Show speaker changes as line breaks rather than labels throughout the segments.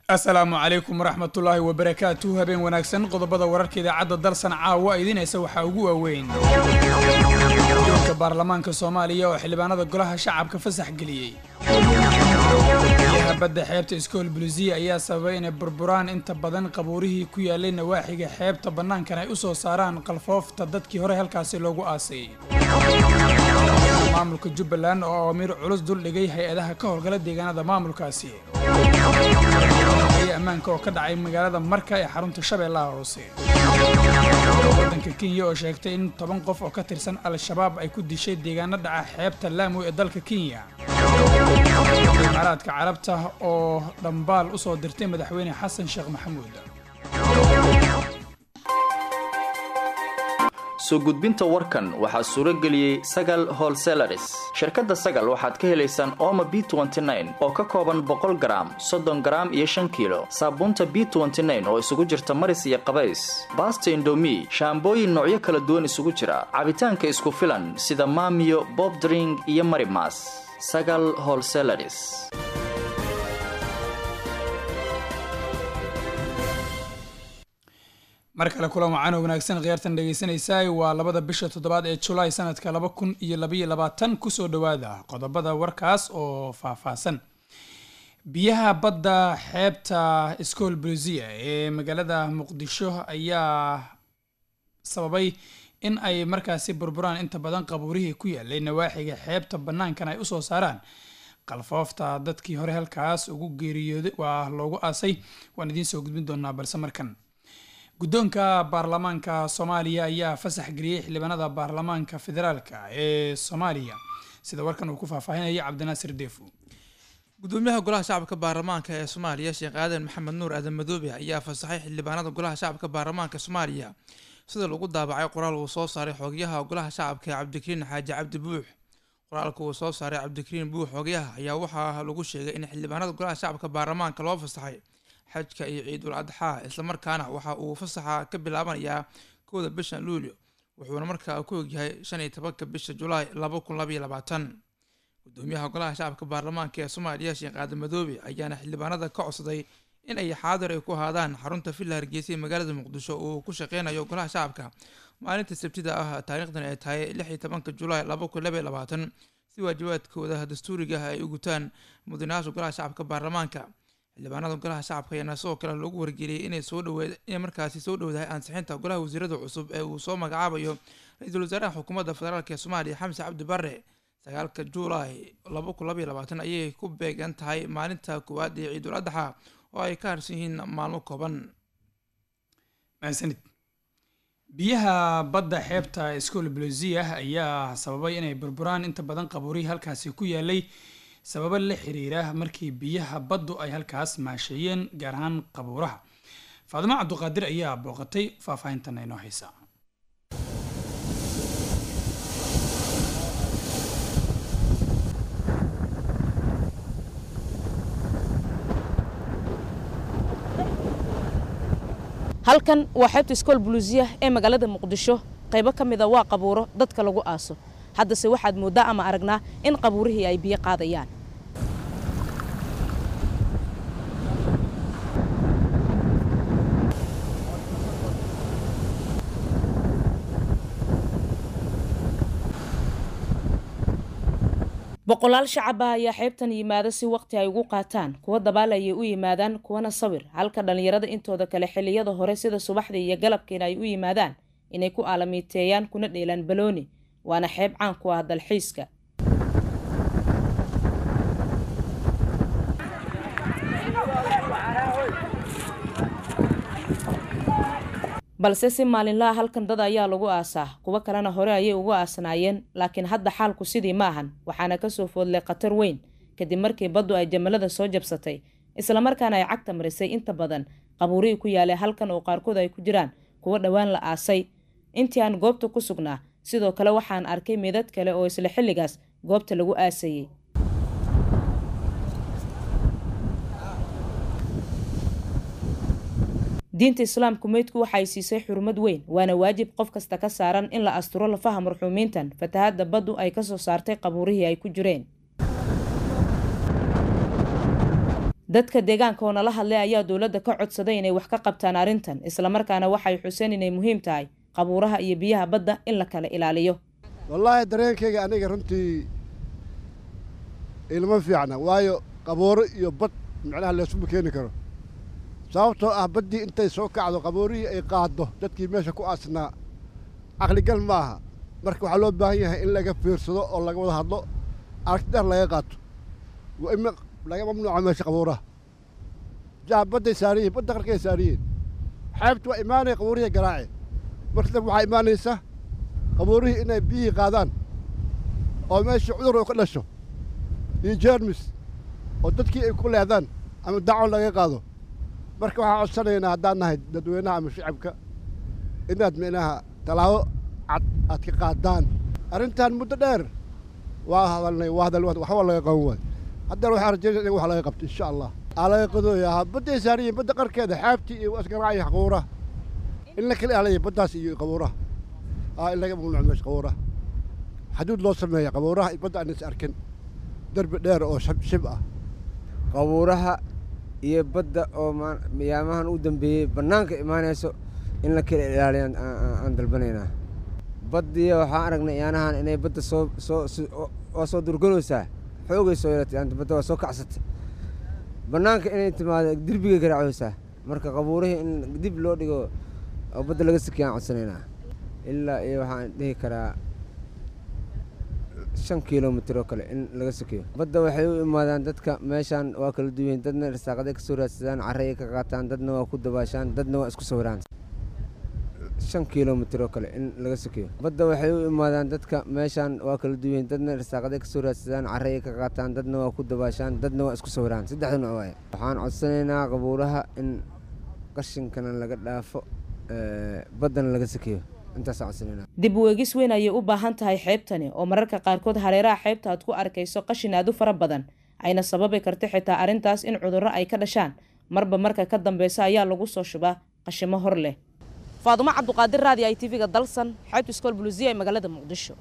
asalaamu calaykum waraxmatullaahi wabarakaatu habeen wanaagsan qodobada wararka idaacadda dalsan caawa idinaysa waxaa ugu waaweyn guddoonka baarlamaanka soomaaliya oo xildhibaanada golaha shacabka fasax geliyey biyaha badda xeebta iskool bulusiya ayaa sababay inay burburaan inta badan qabuurihii ku yaalay nawaaxiga xeebta bannaankan ay u soo saaraan qalfoofta dadkii hore halkaasi loogu aasay maamulka jubbaland oo awaamiir culus duldhigay hay-adaha ka howlgala deegaanada maamulkaasi ammaanka oo ka dhacay magaalada marka ee xarunta shabeellaha hoose waddanka kenya oo sheegtay in toban qof oo ka tirsan al-shabaab ay ku dishay deegaano dhaca xeebta laamu ee dalka kenya imaaraadka carabta oo dhambaal u soo dirtay madaxweyne xasan sheekh maxamuud
soo gudbinta warkan waxaa suuro geliyey sagal holselaris shirkadda sagal waxaad ka helaysaan ooma b oo ka kooban boqol garaam soddon garaam iyo shan kiilo saabuunta b oo isugu jirta maris iyo qabays baasta indomi shaambooyin noocyo kala duwan isugu jira cabitaanka isku filan sida maamiyo bobdring iyo marimas sagal holselaris
mar kale kulan wacaan oo wanaagsan khiyaartan dhegaysanaysaay waa labada bisha toddobaad ee julaay sanadka laba kun iyo labaiyo labaatan kusoo dhowaada qodobada warkaas oo faahfaahsan biyaha badda xeebta iskool bulusiya ee magaalada muqdisho ayaa sababay in ay markaasi burburaan inta badan qabuurihii ku yaalay nawaaxiga xeebta bannaankan ay usoo saaraan qalfoofta dadkii hore halkaas ugu geeriyooday waa loogu aasay waan idiin soo gudbin doonaa balse markan guddoonka baarlamaanka soomaaliya ayaa fasax geliyey xildhibaanada baarlamaanka federaalka ee soomaaliya sida warkan uu ku faahfaahinaya cabdinaasir deefo
gudoomiyaha golaha shacabka baarlamaanka ee soomaaliya sheekh aadan maxamed nuur aadan madoobe ayaa fasaxay xildhibaanada golaha shacabka baarlamaanka soomaaliya sida lagu daabacay qoraal uu soo saaray xoogyaha golaha shacabka ee cabdikariin xaaji cabdi buux qoraalka uu soo saaray cabdikariin buux xoogyaha ayaa waxaa lagu sheegay in xildhibaanada golaha shacabka baarlamaanka loo fasaxay xajka iyo ciidul adxaa islamarkaana waxa uu fasaxa ka bilaabanayaa kowda bisha luulyo wuxuuna markaa ku ogyahay shan iyo tobanka bisha julaay laba kun labaiyo labaatan gudoomiyaha golaha shacabka baarlamaanka ee soomaaliya sheekh aadan madoobe ayaana xildhibaanada ka codsaday in ay xaadir ay ku ahaadaan xarunta villa hargeysa ee magaalada muqdisho uu ku shaqeynayo golaha shacabka maalinta sabtida ah taariikhdan ay tahay lix iyo tobanka julaay laba kun labaiyo labaatan si waajibaadkooda dastuuriga ah ay u gutaan mudanayaasha golaha shacabka baarlamaanka xildhibaanada golaha shacabka ayaana sidoo kale lagu wargeliyey inay soo dhaweed inay markaasi soo dhowdahay ansixinta golaha wasiirada cusub ee uu soo magacaabayo ra-iisul wasaaraha xukuumadda federaalk ee soomaaliya xamse cabdi barre sagaalka juulaay laba kun labaiyo labaatan ayay ku beegan tahay maalinta koowaad ee ciidul adxa oo ay ka harsan yihiin maalmo kooban
mahadsanid biyaha badda xeebta iskool bulusiya ayaa sababay inay burburaan inta badan qabuurihii halkaasi ku yaalay sababo la xiriira markii biyaha baddu ay halkaas maasheeyeen gaar ahaan qabuuraha faadimo cabduqaadir ayaa booqatay faahfaahintan inoo haysa
halkan waa xeebta iskool buluusiya ee magaalada muqdisho qaybo ka mida waa qabuuro dadka lagu aaso haddase waxaad mooddaa ama aragnaa in qabuurihii ay biyo qaadayaan boqolaal shacaba ayaa xeebtan yimaada si waqti ay ugu qaataan kuwa dabaal ayay u yimaadaan kuwana sawir halka dhallinyarada intooda kale xilliyada hore sida subaxdii iyo galabkiina ay u yimaadaan inay ku aalamiiteeyaan kuna dheelaan balooni waana xeeb caan ku ah dalxiiska balse si maalinlaha halkan dad ayaa lagu aasaa kuwo kalena hore ayay ugu aasnaayeen laakiin hadda xaalku sidii ma ahan waxaana kasoo foodlay khatar weyn kadib markii baddu ay jamalada soo jabsatay islamarkaana ay cagta marisay inta badan qabuurihii ku yaalay halkan oo qaarkood ay ku jiraan kuwo dhowaan la aasay intii aan goobta ku sugnaa sidoo kale waxaan arkay meedad kale oo isla xilligaas goobta lagu aasayey diinta islaamku meydku waxay siisay xurmad weyn waana waajib qof kasta ka saaran in la asturo lafaha marxuumiintan fatahadda baddu ay kasoo saartay qabuurihii ay ku jireen dadka deegaanka oo nala hadlay ayaa dowladda ka codsaday inay wax ka qabtaan arrintan islamarkaana waxay xuseen inay muhiim tahay qabuuraha iyo biyaha badda in la kala ilaaliyo
wallaahi dareenkayga aniga runtii ilma fiicna waayo qabuuro iyo bad macnaha laysuma keeni karo sababtoo ah baddii intay soo kacdo qabuurihii ay qaaddo dadkii meesha ku aasnaa caqligal ma aha marka waxaa loo baahan yahay in laga fiirsado oo laga wada hadlo aragti dheer laga qaato waa in laga mamnuuco meesha qabuuraha jaha badday saariyihin badda qarkay saariyihin xeebta waa imaanaya qabuurihii garaace marka dab waxaa imaanaysa qabuurihii inay biyihii qaadaan oo meeshii cudur oo ka dhasho iyo jeermis oo dadkii ay ku leedaan ama dacon laga qaado marka waxaan codsanaynaa haddaan nahay dadweynaha ama shacabka inaad micnaha tallaabo cad aad ka qaadaan arrintan muddo dheer waa hadalnay waa hadal waxba laga qaban waayo haddana waxaan rajaynaya in wax laga qabto insha allah aa laga qadooyaa badday saariyiin badda qarkeeda xaabtii iyo asgaraaciyo qabuuraha in la kala ilaaliya baddaas iyo qabuuraha aa in laga mamnuuco meesha qabuuraha xaduud loo sameeya qabuuraha iyo badda aan is arkin derbi dheer oo shib ah
qabuuraha iyo badda oo miyaamahan u dambeeyey bannaanka imaanayso in la kala ilaaliya aan dalbanaynaa baddiya waxaan aragnay iyaanahan inay badda soo soo waa soo durganaysaa xoogay soo yeelatay badda waa soo kacsatay bannaanka inay timaado derbigay garaacaysaa marka qabuurihii in dib loo dhigo oo badda laga sikiya aan codsanaynaa ilaa iyo waxaan dhihi karaa shan kilomitir oo kale in laga sokeeyo badda waxay u imaadaan dadka meeshaan waa kala duwan dadna irsaaqaday ka soo raadsadaan carray ka qaataan dadna waa ku dabaashaan dadna waa isku sawiraan shan kilomitir oo kale in laga sokeeyo badda waxay u imaadaan dadka meeshaan waa kala duwan dadna irsaaqaday ka soo raadsadaan carray ka qaataan dadna waa ku dabaashaan dadna waa isku sawiraan saddexda nooc waaye waxaan codsanaynaa qabuuraha in qashinkana laga dhaafo baddana laga sokeeyo
dib u eegis weyn ayay u baahan tahay xeebtani oo mararka qaarkood hareeraha xeebta aad ku arkayso qashin aad u fara badan ayna sababi karta xitaa arrintaas in cudurro ay ka dhashaan marba marka ka dambeysa ayaa lagu soo shubaa qashimo hor leh faadumo cabduqaadir raadi i tv-ga dalsan xeebta iskool buluusiya ee magaalada muqdisho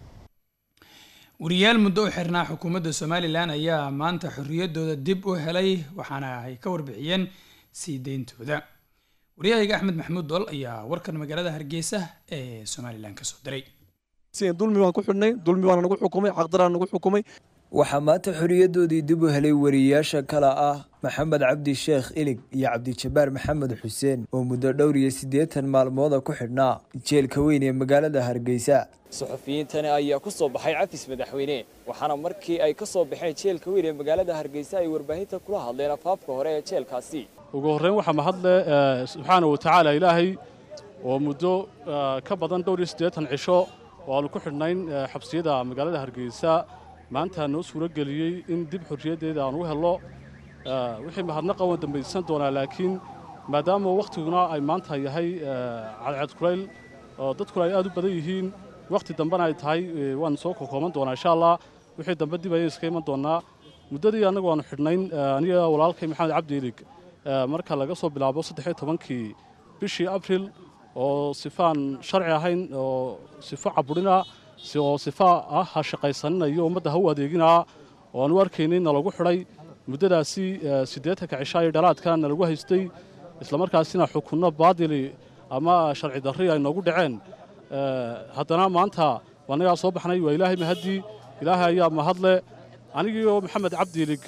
wariyaal muddo u xirnaa xukuumadda somalilan ayaa maanta xorriyaddooda dib u helay waxaana ay ka warbixiyeen sii deyntooda waryahayga axmed maxamuud dool ayaa warkan magaalada hargeysa ee somalilan ka soo diray
dulmi baan ku xidhnay dulmi baana nagu xukumay xaqdaraan nagu xukumay
waxaa maanta xorriyadoodii dib u helay wariyayaasha kale ah maxamed cabdi sheekh ilig iyo cabdijabaar maxamed xuseen oo muddo dhowr iyo siddeetan maalmooda ku xidhnaa jeelka weyn ee magaalada hargeysa
suxufiyiintani ayaa ku soo baxay cafis madaxweyne waxaana markii ay ka soo baxeen jeelka weyn ee magaalada hargeysa ay warbaahinta kula hadleen afaafka hore ee jeelkaasi
ugu horreyn waxaa mahadle subxaana wa tacaala ilaahay oo muddo ka badan dhowr iyo siddeetan cisho oo aanu ku xidhnayn xabsiyada magaalada hargeysa maanta noo suuro geliyey in dib xorriyaddeeda aan u helno wixii mahadnaqa waan dambaysan doonaa laakiin maadaama wakhtiguna ay maanta yahay cadceed kulayl oo dadkuna ay aad u badan yihiin wakhti dambena ay tahay waan soo kokooban doonaa insha allah wixii dambe dib ayay iska iman doonaa muddadii annagu aanu xidhnayn aniga walaalkay maxamed cabdi ilig marka laga soo bilaabo saddexiyo tobankii bishii abril oo sifaan sharci ahayn oo sifo caburina oo sifa ah ha shaqaysaninayo ummadda ha u adeeginaa oo aan u arkaynay nalagu xidhay muddadaasi siddeetanka cishaa iyo dhalaadka nalagu haystay islamarkaasina xukunno baadili ama sharci darri ay noogu dhaceen haddana maanta annagaa soo baxnay waa ilaahay mahaddii ilaahay ayaa mahadle anigiioo maxamed cabdiilig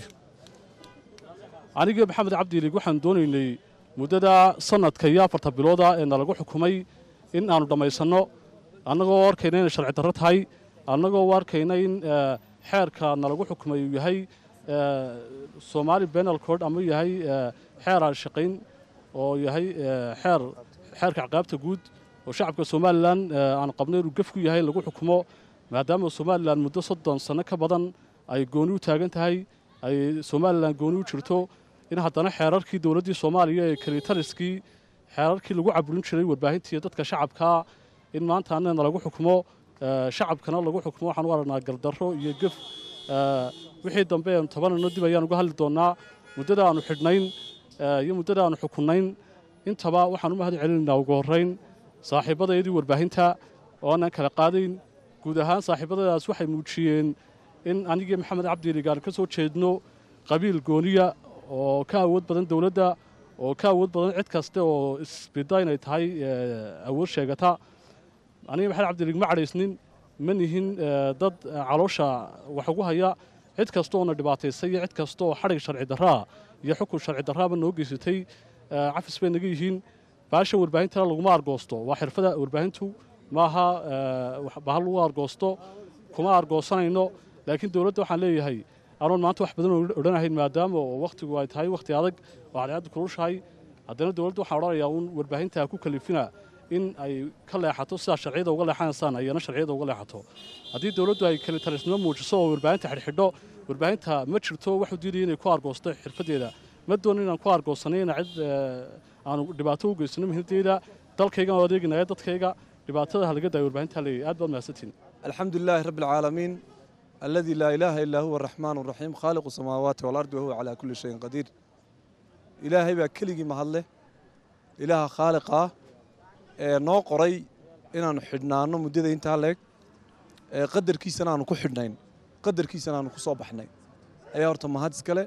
anigii maxamed cabdiilig waxaan doonaynay muddada sannadka iyo afarta bilooda ee nalagu xukumay in aannu dhammaysanno annagoo arkayna inay sharci darro tahay annagoo u arkayna in xeerka nalagu xukumay uu yahay somaali benal cord ama yahay xeer aan shaqayn oo yahay xeer xeerka ciqaabta guud oo shacabka somalilan aan qabnay inuu gef ku yahay in lagu xukumo maadaama somalilan muddo soddon sanno ka badan ay gooni u taagan tahay ay somalilan gooni u jirto in haddana xeerarkii dowladdii soomaaliya ee kalitaliskii xeerarkii lagu caburin jiray warbaahintii dadka shacabkaa in maanta annana lagu xukumo shacabkana lagu xukumo waxaan u aragnaa gardarro iyo gef wixii dambe eenu tabanano dib ayaan uga hadli doonnaa muddada aanu xidhnayn iyo muddada aanu xukunnayn intaba waxaan u mahad celinaynaa ugu horrayn saaxiibbadayadii warbaahinta oo aanan kala qaadayn guud ahaan saaxiibbadadaas waxay muujiyeen in anigii maxamed cabdiilig aan ka soo jeedno qabiil gooniya oo ka awood badan dowladda oo ka awood badan cid kaste oo isbida inay tahay awood sheegata aniga maxamed cabdilig ma cadhaysnin ma nihin dad caloosha wax ugu haya cid kasta oona dhibaataysay iyo cid kasta oo xadhig sharci darraa iyo xukun sharci darraaba noo geysatay cafis bay naga yihiin baasha warbaahintana laguma argoosto waa xirfada warbaahintu maaha bahal lagu argoosto kuma argoosanayno laakiin dowladda waxaan leeyahay anoon maanta wax badan odhanahayn maadaama oo wakhtigu ay tahay wakhti adag oo cadceaddu kulushahay haddana dowladda waxaan odhanayaa uun warbaahinta ku kalifina in ay ka leexato sidaa sharciyada uga leexanaysaan ayana sharciyada uga leexato haddii dowladdu ay kalitalisnimo muujiso oo warbaahinta xidhxidho warbaahinta ma jirto waxu diidaya inay ku argoosto xirfaddeeda ma doono inaan ku argoosanayna cid aanu dhibaato u geysano muhiimaddeeda dalkayga aan adeeginaya dadkayga dhibaatada halaga daaya warbaahinta leeyahay aad baad mahadsantiin
الحمد لله رب العالمين الذي لا إله إلا هو الرحمن الرحيم خالق السماوات والأرض وهو على كل شيء قدير إلهي بaa keligii mahadle ilaaha khaaliqa ee noo qoray inaanu xidhnaano muddada intaa leeg ee qadarkiisana aanu ku xidhnayn qadarkiisana aanu ku soo baxnay ayaa horta mahad iskale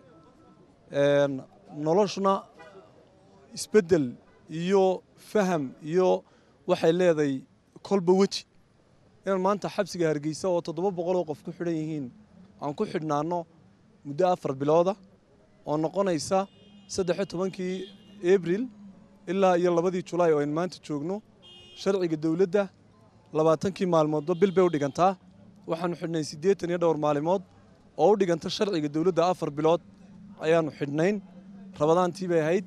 noloshuna isbeddel iyo faham iyo waxay leedahay kolba weji inaan maanta xabsiga hargeysa oo toddoba boqol oo qof ku xidhan yihiin aan ku xidhnaanno muddo afar bilooda oo noqonaysa saddexiyo tobankii abril ilaa iyo labadii julaay oo aynu maanta joogno sharciga dowladda labaatankii maalmoodba bil bay u dhigantaa waxaanu xidhnay siddeetan iyo dhowr maalimood oo u dhiganta sharciga dowladda afar bilood ayaanu xidhnayn rabadaantii bay ahayd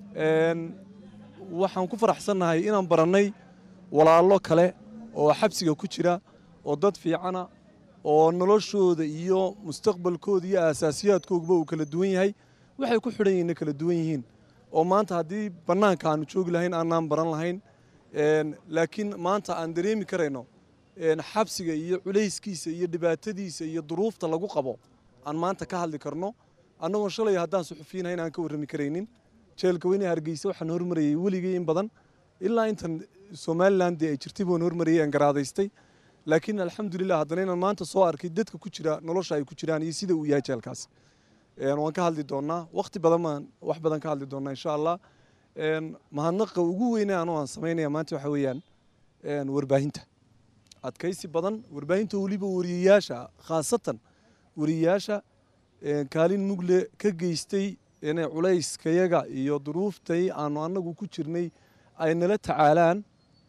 waxaan ku faraxsannahay inaan barannay walaallo kale oo xabsiga ku jira oo dad fiicana oo noloshooda iyo mustaqbalkooda iyo aasaasiyaadkoogaba uu kala duwan yahay waxay ku xidhan yihiinna kala duwan yihiin oo maanta haddii bannaanka aanu joogi lahayn aanaan baran lahayn laakiin maanta aan dareemi karayno xabsiga iyo culayskiisa iyo dhibaatadiisa iyo duruufta lagu qabo aan maanta ka hadli karno annagoon shalay haddaan suxufiinahayn aan ka warrami karaynin jeelka weyne hargeysa waxaan hormarayay weligay in badan ilaa intan somalilan dee ay jirtay baan hormarayay aan garaadaystay laakiin alxamdulilah haddana inaan maanta soo arkay dadka ku jira nolosha ay ku jiraan iyo sida uu yahay jeelkaas waan ka hadli doonnaa wakhti badan baan wax badan ka hadli doonnaa insha allah mahadnaqa ugu weyne anoo aan samaynaya maanta waxa weeyaan warbaahinta adkaysi badan warbaahinta weliba wariyayaasha khaasatan wariyayaasha kaalin mugle ka geystay inay culayskayaga iyo duruuftay aanu annagu ku jirnay ay nala tacaalaan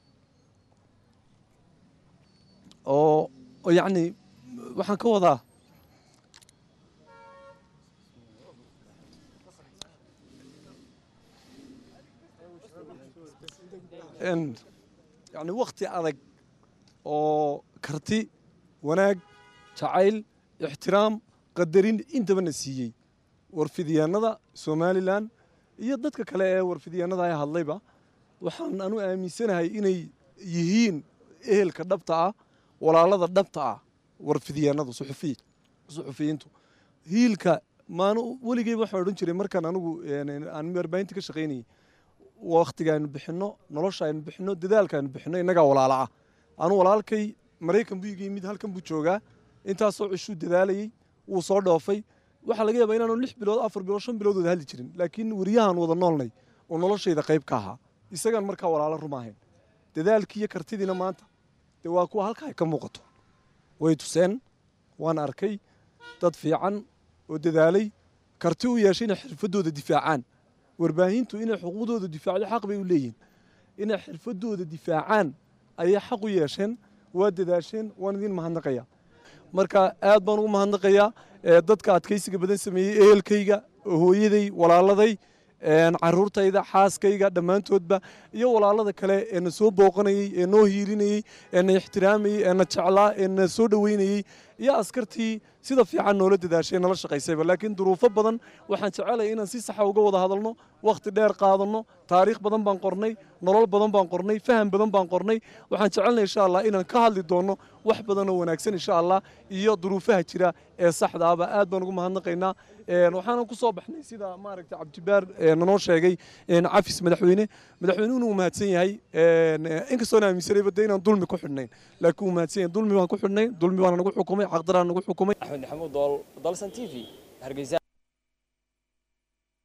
oo yacni waxaan ka wadaa yacni wakhti adag oo karti wanaag jacayl ixtiraam qadarin intabana siiyey warfidyaanada somalilan iyo dadka kale ee warfidyaanada ay hadlayba waxaan anu aaminsanahay inay yihiin ehelka dhabta ah walaalada dhabta ah warfidyaanadu suxufiyiintu hiilka maanu weligeyba waxaan odhan jiray markaan anigu aan warbaahinta ka shaqaynayay wakhtiga aynu bixinno nolosha aynu bixinno dadaalka aynu bixinno innagaa walaala ah anu walaalkay maraykan buu iga yimid halkan buu joogaa intaasoo cishuu dadaalayey wuu soo dhoofay waxaa laga yaabaa inaanu lix bilood afar bilood shan bilood wada hadli jirin laakiin weriyahaan wada noolnay oo noloshayda qayb ka ahaa isagaan markaa walaalo rumaahayn dadaalkii iyo kartidiina maanta dee waa kuwa halka ay ka muuqato way tuseen waan arkay dad fiican oo dadaalay karti u yeeshay inay xirfadooda difaacaan warbaahintu inay xuquuqdooda difaacdo xaq bay u leeyihin inay xirfadooda difaacaan ayay xaq u yeesheen waa dadaasheen waan idiin mahadnaqaya marka aad baan ugu mahadnaqayaa dadka adkaysiga badan sameeyey ehelkayga hooyaday walaaladay caruurtayda xaaskayga dhammaantoodba iyo walaalada kale ee na soo booqanayey ee noo hiilinayey ee na ixtiraamayey ee na jeclaa ee na soo dhoweynayey iyo askartii sida fiican noola dadaashay nala shaqaysayba laakiin duruufo badan waxaan jecelaya inaan si saxa uga wada hadalno wakhti dheer qaadanno taariikh badan baan qornay nolol badan baan qornay faham badan baan qornay waxaan jecelnay insha allah inaan ka hadli doonno wax badan oo wanaagsan insha allah iyo duruufaha jira ee saxda ahba aad baan ugu mahadnaqaynaa waxaanan ku soo baxnay sida maaragtay cabdibaar nanoo sheegay cafis madaxweyne madaxweynuhuna uu mahadsan yahay inkastoona aaminsanayba de inaan dulmi ku xidhnayn laakiin uu mahadsan yahay dulmi baan ku xidhnay dulmi baana nagu xukumay xaqdaraan nagu xukumay
axmed maxamuud dool dalsan t v hargeysa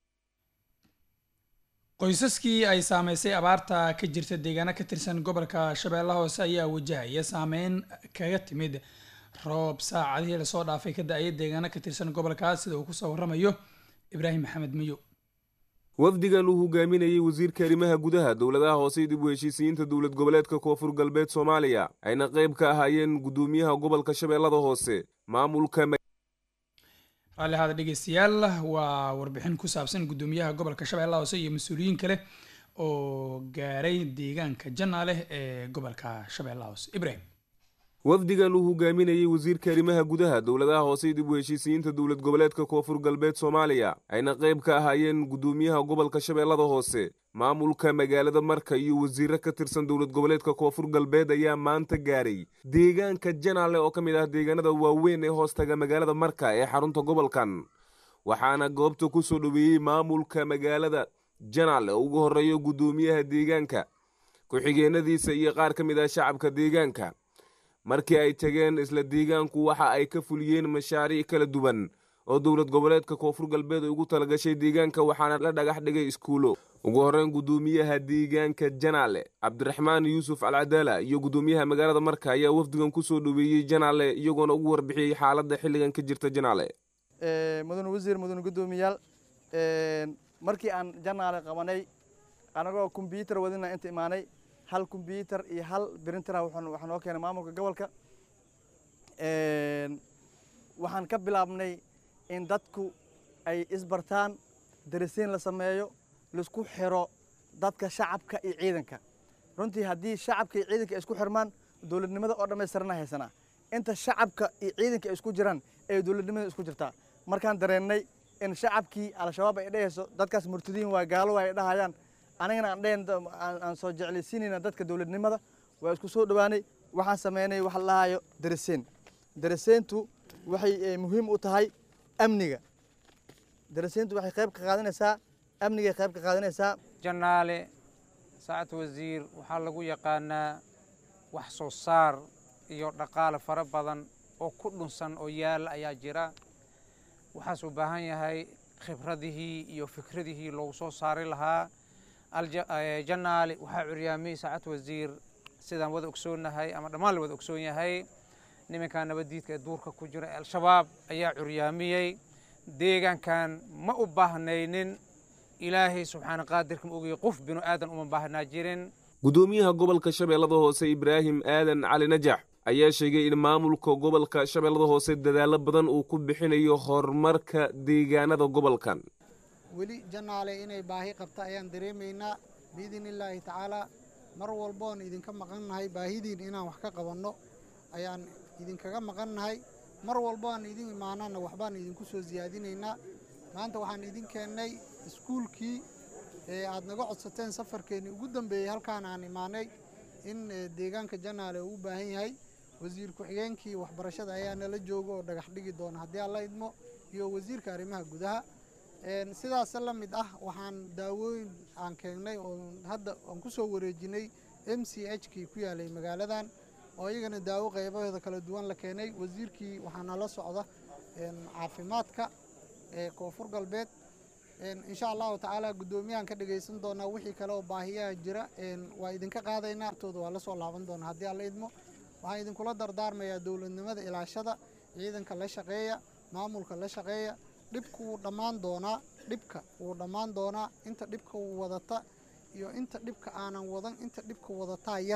qoysaskii ay saameysay abaarta ka jirta deegaano ka tirsan gobolka shabeellaha hoose ayaa wajahaya saameyn kaga timid roob saacadihii lasoo dhaafay ka da-aya deegaano ka tirsan gobolkaas sida uu kusoo waramayo ibraahim maxamed miyo
wafdigan uu hogaaminayey wasiirka arrimaha gudaha dowladaha hoose dib u heshiisiyiinta dowlad goboleedka koonfur galbeed soomaaliya ayna qayb ka ahaayeen gudoomiyaha gobolka shabeellada hoose maamulka
raalli ahaada dhegeystayaal waa warbixin ku saabsan gudoomiyaha gobolka shabeellaha hoose iyo mas-uuliyiin kale oo gaaray deegaanka janaaleh ee gobolka shabeellaha hoose ibrahim
wafdigan uu hogaaminayey wasiirka arrimaha gudaha dowladaha hoose dib u heshiisiyiinta dowlad goboleedka koonfur galbeed soomaaliya ayna qayb ka ahaayeen gudoomiyaha gobolka shabeellada hoose maamulka magaalada marka iyo wasiiro ka tirsan dowlad goboleedka koonfur galbeed ayaa maanta gaaray deegaanka janaale oo ka mid ah deegaanada waaweyn ee hoostaga magaalada marka ee xarunta gobolkan waxaana goobta ku soo dhoweeyey maamulka magaalada janaale oo ugu horreeyo gudoomiyaha deegaanka ku-xigeenadiisa iyo qaar ka mid ah shacabka deegaanka markii ay tageen isla deegaanku waxa ay ka fuliyeen mashaariic kala duwan oo dowlad goboleedka koonfur galbeed ay ugu talagashay deegaanka waxaana la dhagax dhigay iskuulo ugu horreyn gudoomiyaha deegaanka janaale cabdiraxmaan yuusuf alcadaala iyo gudoomiyaha magaalada marka ayaa wafdigan ku soo dhoweeyey janaale iyagoona ugu warbixiyey xaaladda xilligan ka jirta janaale
mudane wasiir mudane gudoomiyaal markii aan janaale qabanay anagoo kombyuutar wadina inta imaanay hal kombyuutar iyo hal brinter waxaa noo keenay maamulka gobolka waxaan ka bilaabnay in dadku ay isbartaan darasiin la sameeyo laisku xiro dadka shacabka iyo ciidanka runtii haddii shacabka iyo ciidanka ay isku xirmaan dowladnimada oo dhammaystirana haysanaa inta shacabka iyo ciidanka ay isku jiraan ee dowladnimada isku jirtaa markaan dareennay in shacabkii al-shabaab ay dhehayso dadkaas murtadiin waa gaalo ay dhahayaan anigana aan dhehen aan soo jeclaysiinayna dadka dowladnimada waa isku soo dhowaanay waxaan sameynay waxa la dhahayo daraseen daraseentu waxay muhiim u tahay amniga daraseentu waxay qayb ka qaadanaysaa amnigay qayb ka qaadanaysaa
janaale saacad wasiir waxaa lagu yaqaanaa wax soo saar iyo dhaqaale fara badan oo ku dhunsan oo yaala ayaa jira waxaas u baahan yahay khibradihii iyo fikradihii loogu soo saari lahaa janaale waxaa curyaamiyey saacad wasiir sidaan wada ogsoonnahay ama dhammaan la wada ogsoon yahay nimankan nabaddiidka ee duurka ku jira ee al-shabaab ayaa curyaamiyey deegaankan ma u baahnaynin ilaahay subxaana qaadirka ma ogaya qof binu aadan uma baahnaa jirin
gudoomiyaha gobolka shabeellada hoose ibraahim aadan cali najax ayaa sheegay in maamulka gobolka shabeellada hoose dadaallo badan uu ku bixinayo horumarka deegaanada gobolkan
weli janaale inay baahi qabta ayaan dareemaynaa biidni illaahi tacaalaa mar walboon idinka maqannahay baahidiin inaan wax ka qabanno ayaan idinkaga maqannahay mar walboaan idin imaanana waxbaan idinku soo siyaadinaynaa maanta waxaan idin keennay iskuulkii ee aad naga codsateen safarkeennii ugu dambeeyey halkaan aan imaanay in deegaanka janaale uu u baahan yahay wasiir ku-xigeenkii waxbarashada ayaa nala jooga oo dhagax dhigi doona haddii aan la idmo iyo wasiirka arrimaha gudaha sidaas la mid ah waxaan daawooyin aan keennay oo hadda aan ku soo wareejinay m c h kii ku yaalay magaaladan oo iyagana daawo qaybahooda kala duwan la keenay wasiirkii waxaa nala socda caafimaadka ee koonfur galbeed insha allahu tacaala guddoomiyahan ka dhagaysan doonaa wixii kale oo baahiyaha jira waa idinka qaadaynaa tooda waa la soo laaban doonaa haddii aan la idmo waxaan idinkula dardaarmayaa dowladnimada ilaashada ciidanka la shaqeeya maamulka la shaqeeya dhibku wuu dhammaan doonaa dhibka wuu dhammaan doonaa inta dhibka wuu wadata iyo inta dhibka aanan wadan inta dhibka wadataa yar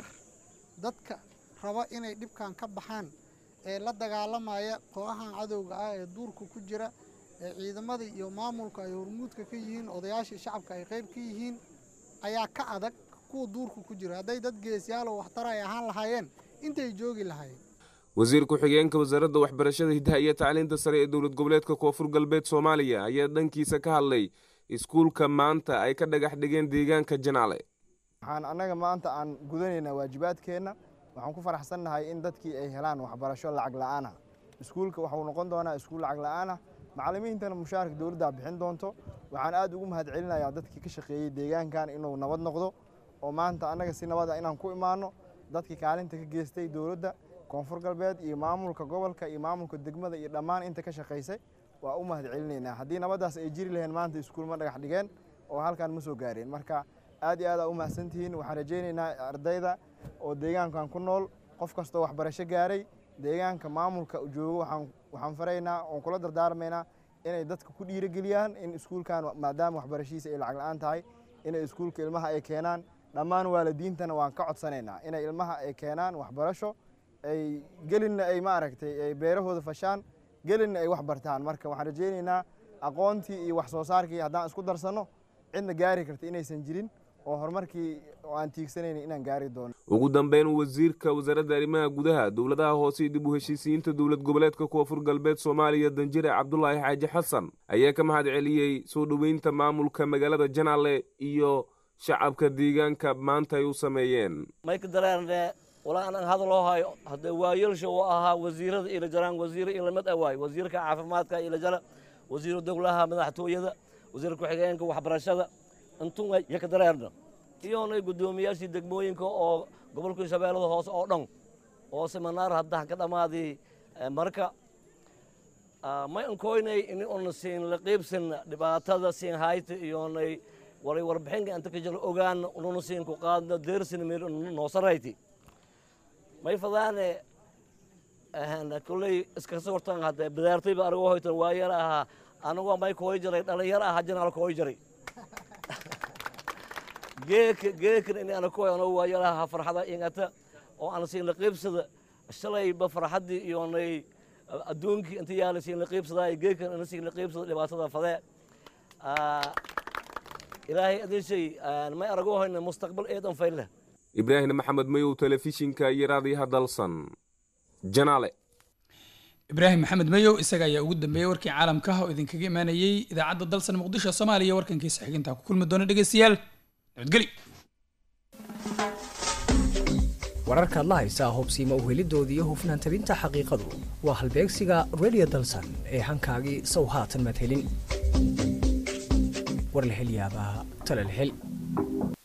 dadka raba inay dhibkan ka baxaan ee la dagaalamaya kooxahan cadowga ah ee duurka ku jira ee ciidamada iyo maamulka ay hormuudka ka yihiin odayaashii shacabka ay qayb ka yihiin ayaa ka adag kuwa duurka ku jira hadday dad geesyaal oo waxtar ay ahaan lahaayeen intay joogi lahaayeen
wasiir ku-xigeenka wasaaradda waxbarashada hiddaha iyo tacliinta sare ee dowlad goboleedka koonfur galbeed soomaaliya ayaa dhankiisa ka hadlay iskuulka maanta ay ka dhagax dhigeen deegaanka janaale
waxaan annaga maanta aan gudanaynaa waajibaadkeenna waxaan ku faraxsannahay in dadkii ay helaan waxbarasho lacag la'aana iskuulka waxuu noqon doonaa iskuul lacag la'aana macallimiintana mushaarka dowladda bixin doonto waxaan aad ugu mahadcelinayaa dadkii ka shaqeeyey deegaankan inuu nabad noqdo oo maanta annaga si nabada inaan ku imaanno dadkii kaalinta ka geystay dowladda koonfur galbeed iyo maamulka gobolka iyo maamulka degmada iyo dhammaan inta ka shaqaysay waa u mahadcelinaynaa haddii nabaddaas ay jiri laheen maanta iskuul ma dhagax dhigeen
oo halkan ma soo gaareen marka aad iyo aad aa u mahadsantihiin waxaan rajaynaynaa ardayda oo deegaankan ku nool qof kastoo waxbarasho gaaray deegaanka maamulka joogo waxaan waxaan faraynaa oon kula dardaarmaynaa inay dadka ku dhiirigeliyaan in iskuulkan maadaama waxbarashiisa ay lacag la-aan tahay inay iskuulka ilmaha ay keenaan dhammaan waalidiintana waan ka codsanaynaa inay ilmaha ay keenaan waxbarasho ay gelinna ay maaragtay ay beerahooda fashaan gelinna ay wax bartaan marka waxaan rajaynaynaa aqoontii iyo wax soo saarkii haddaan isku darsanno cidna gaari karta inaysan jirin oo horumarkii oo aan tiigsanayna inaan gaari doono
ugu dambeyn wasiirka wasaaradda arrimaha gudaha dowladaha hoose iyo dib u heshiisiyiinta dowlad goboleedka koonfur galbeed soomaaliya danjire cabdulaahi xaaji xasan ayaa ka mahad celiyey soo dhoweynta maamulka magaalada janaale iyo shacabka deegaanka maanta ay u sameeyeen
mayka dareerne walaa anaan hadaloo hayo haddee waayelsha uu ahaa wasiirada ila jaraan wasiiro ilamid awaay wasiirka caafimaadka ila jara wasiiru dowlaha madaxtooyada wasiir ku-xigeenka waxbarashada intun yaka dareerna iyoonay guddoomiyaashii degmooyinka oo gobolka shabeellada hoose oo dhan oo seminaar hadda ka dhammaadii marka may ankoynay in una siin la qiibsan dhibaatada siin hayta iyoonay waray warbixinka inta ka jiro ogaan ununa siin ku qaadna deersin mir noo sarayti may fadaane kulley iska sortan hadde bidaartayba anigoo hoytan waa yar ahaa anigoo may kooy jiray dhalinyar aha janaal kooy jiray geeka geekan in ana kooy anoo waa yar ahaa farxada ingata oo ana siin la qiibsada shalayba farxaddii iyoonay adduunkii inta yaala siin la qiibsadaa geekan ina siin la qiibsada dhibaatada fadee ilaahay adin shay may aragoo hoyna mustaqbal eedan fayle
ibraahim maxamed mayow telefishinka iyo raadiyaha dalsan janaale
ibraahim maxamed mayow isaga ayaa ugu dambeeyey warkii caalamka oo idinkaga imaanayey idaacadda dalsan muqdisho soomaaliya warkankiisa xigintaa ku kulmi doona dhegeystayaal nabadgeli
wararkaad la haysaa hubsiima uhelidoodii iyo hufnaan tabinta xaqiiqadu waa halbeegsiga radio dalsan ee hankaagii sow haatan madhelin war la hel yaabaa tala la hel